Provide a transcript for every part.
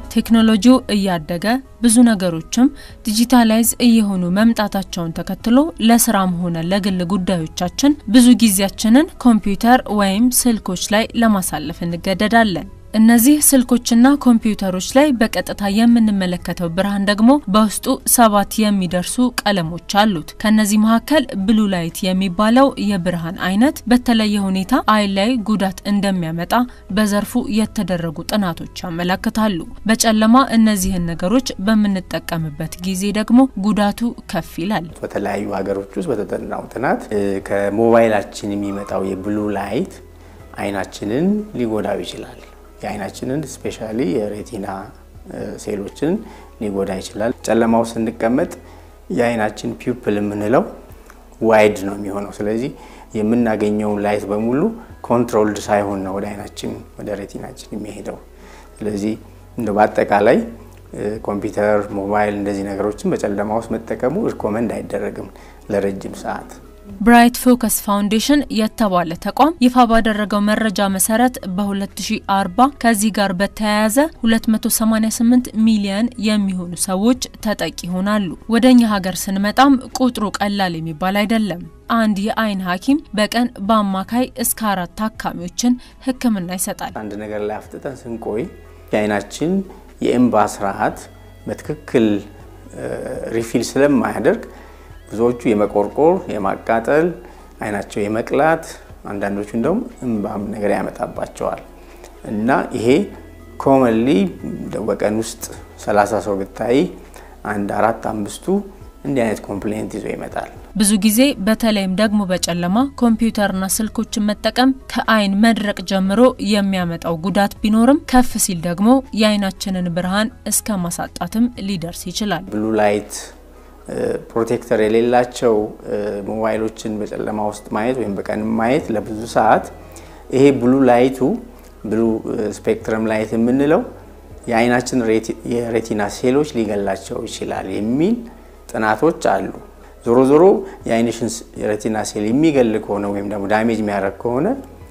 ቴክኖሎጂው እያደገ ብዙ ነገሮችም ዲጂታላይዝ እየሆኑ መምጣታቸውን ተከትሎ ለስራም ሆነ ለግል ጉዳዮቻችን ብዙ ጊዜያችንን ኮምፒውተር ወይም ስልኮች ላይ ለማሳለፍ እንገደዳለን። እነዚህ ስልኮችና ኮምፒውተሮች ላይ በቀጥታ የምንመለከተው ብርሃን ደግሞ በውስጡ ሰባት የሚደርሱ ቀለሞች አሉት። ከነዚህ መካከል ብሉ ላይት የሚባለው የብርሃን አይነት በተለየ ሁኔታ አይን ላይ ጉዳት እንደሚያመጣ በዘርፉ የተደረጉ ጥናቶች ያመለክታሉ። በጨለማ እነዚህን ነገሮች በምንጠቀምበት ጊዜ ደግሞ ጉዳቱ ከፍ ይላል። በተለያዩ ሀገሮች ውስጥ በተጠናው ጥናት ከሞባይላችን የሚመጣው የብሉ ላይት አይናችንን ሊጎዳው ይችላል። የአይናችንን ስፔሻሊ የሬቲና ሴሎችን ሊጎዳ ይችላል። ጨለማው ስንቀመጥ የአይናችን ፒፕል የምንለው ዋይድ ነው የሚሆነው። ስለዚህ የምናገኘውን ላይት በሙሉ ኮንትሮልድ ሳይሆን ነው ወደ አይናችን ወደ ሬቲናችን የሚሄደው። ስለዚህ እንደ በአጠቃላይ ኮምፒውተር፣ ሞባይል እንደዚህ ነገሮችን በጨለማ ውስጥ መጠቀሙ ሪኮመንድ አይደረግም ለረጅም ሰዓት። ብራይት ፎከስ ፋውንዴሽን የተባለ ተቋም ይፋ ባደረገው መረጃ መሰረት በ2040 ከዚህ ጋር በተያያዘ 288 ሚሊዮን የሚሆኑ ሰዎች ተጠቂ ይሆናሉ። ወደ እኛ ሀገር ስንመጣም ቁጥሩ ቀላል የሚባል አይደለም። አንድ የአይን ሐኪም በቀን በአማካይ እስከ አራት ታካሚዎችን ሕክምና ይሰጣል። አንድ ነገር ላይ አፍጥጠን ስንቆይ የአይናችን የእንባ ስርዓት በትክክል ሪፊል ስለማያደርግ ብዙዎቹ የመቆርቆር፣ የማቃጠል፣ አይናቸው የመቅላት አንዳንዶቹ እንደውም እንባም ነገር ያመጣባቸዋል እና ይሄ ኮመንሊ በቀን ውስጥ 30 ሰው ብታይ አንድ አራት አምስቱ እንዲህ አይነት ኮምፕሌንት ይዞ ይመጣል። ብዙ ጊዜ በተለይም ደግሞ በጨለማ ኮምፒውተርና ስልኮችን መጠቀም ከአይን መድረቅ ጀምሮ የሚያመጣው ጉዳት ቢኖርም ከፍ ሲል ደግሞ የአይናችንን ብርሃን እስከ ማሳጣትም ሊደርስ ይችላል። ብሉ ላይት ፕሮቴክተር የሌላቸው ሞባይሎችን በጨለማ ውስጥ ማየት ወይም በቀን ማየት ለብዙ ሰዓት ይሄ ብሉ ላይቱ ብሉ ስፔክትረም ላይት የምንለው የአይናችን የሬቲና ሴሎች ሊገላቸው ይችላል የሚል ጥናቶች አሉ። ዞሮ ዞሮ የአይንሽን የሬቲና ሴል የሚገል ከሆነ ወይም ደግሞ ዳሜጅ የሚያደርግ ከሆነ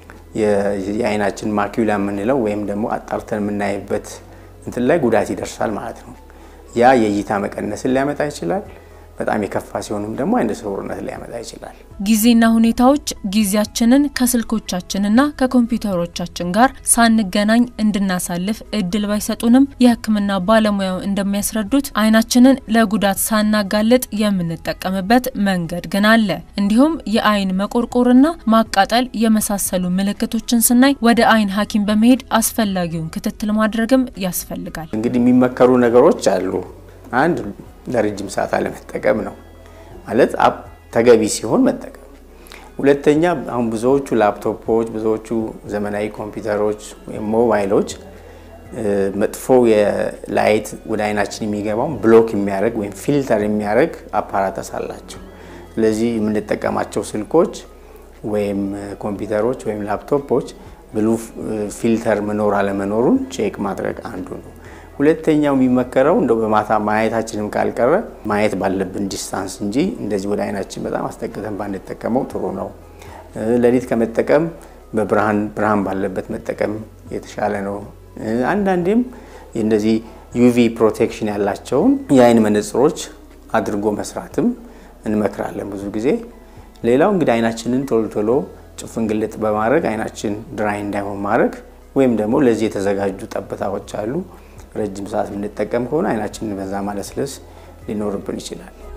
የአይናችን ማኪውላ የምንለው ወይም ደግሞ አጣርተን የምናይበት እንትን ላይ ጉዳት ይደርሳል ማለት ነው። ያ የእይታ መቀነስን ሊያመጣ ይችላል። በጣም የከፋ ሲሆንም ደግሞ አይነ ስውርነት ሊያመጣ ይችላል። ጊዜና ሁኔታዎች ጊዜያችንን ከስልኮቻችንና ከኮምፒውተሮቻችን ጋር ሳንገናኝ እንድናሳልፍ እድል ባይሰጡንም የሕክምና ባለሙያው እንደሚያስረዱት አይናችንን ለጉዳት ሳናጋልጥ የምንጠቀምበት መንገድ ግን አለ። እንዲሁም የአይን መቆርቆርና ማቃጠል የመሳሰሉ ምልክቶችን ስናይ ወደ አይን ሐኪም በመሄድ አስፈላጊውን ክትትል ማድረግም ያስፈልጋል። እንግዲህ የሚመከሩ ነገሮች አሉ። አንድ ለረጅም ሰዓት አለመጠቀም ነው ማለት ተገቢ ሲሆን መጠቀም። ሁለተኛ አሁን ብዙዎቹ ላፕቶፖች፣ ብዙዎቹ ዘመናዊ ኮምፒውተሮች ወይም ሞባይሎች መጥፎ የላይት ወደ አይናችን የሚገባውን ብሎክ የሚያደርግ ወይም ፊልተር የሚያደርግ አፓራተስ አላቸው። ስለዚህ የምንጠቀማቸው ስልኮች ወይም ኮምፒውተሮች ወይም ላፕቶፖች ብሉ ፊልተር መኖር አለመኖሩን ቼክ ማድረግ አንዱ ነው። ሁለተኛው የሚመከረው እንደው በማታ ማየታችንም ካልቀረ ማየት ባለብን ዲስታንስ እንጂ እንደዚህ ወደ አይናችን በጣም አስጠግተን ባንጠቀመው ጥሩ ነው። ሌሊት ከመጠቀም በብርሃን ብርሃን ባለበት መጠቀም የተሻለ ነው። አንዳንዴም እንደዚህ ዩቪ ፕሮቴክሽን ያላቸውን የአይን መነጽሮች አድርጎ መስራትም እንመክራለን ብዙ ጊዜ። ሌላው እንግዲህ አይናችንን ቶሎ ቶሎ ጭፍን ግልጥ በማድረግ አይናችን ድራይ እንዳይሆን ማድረግ ወይም ደግሞ ለዚህ የተዘጋጁ ጠብታዎች አሉ ረጅም ሰዓት የምንጠቀም ከሆነ አይናችንን በዛ ማለስለስ ሊኖርብን ይችላል።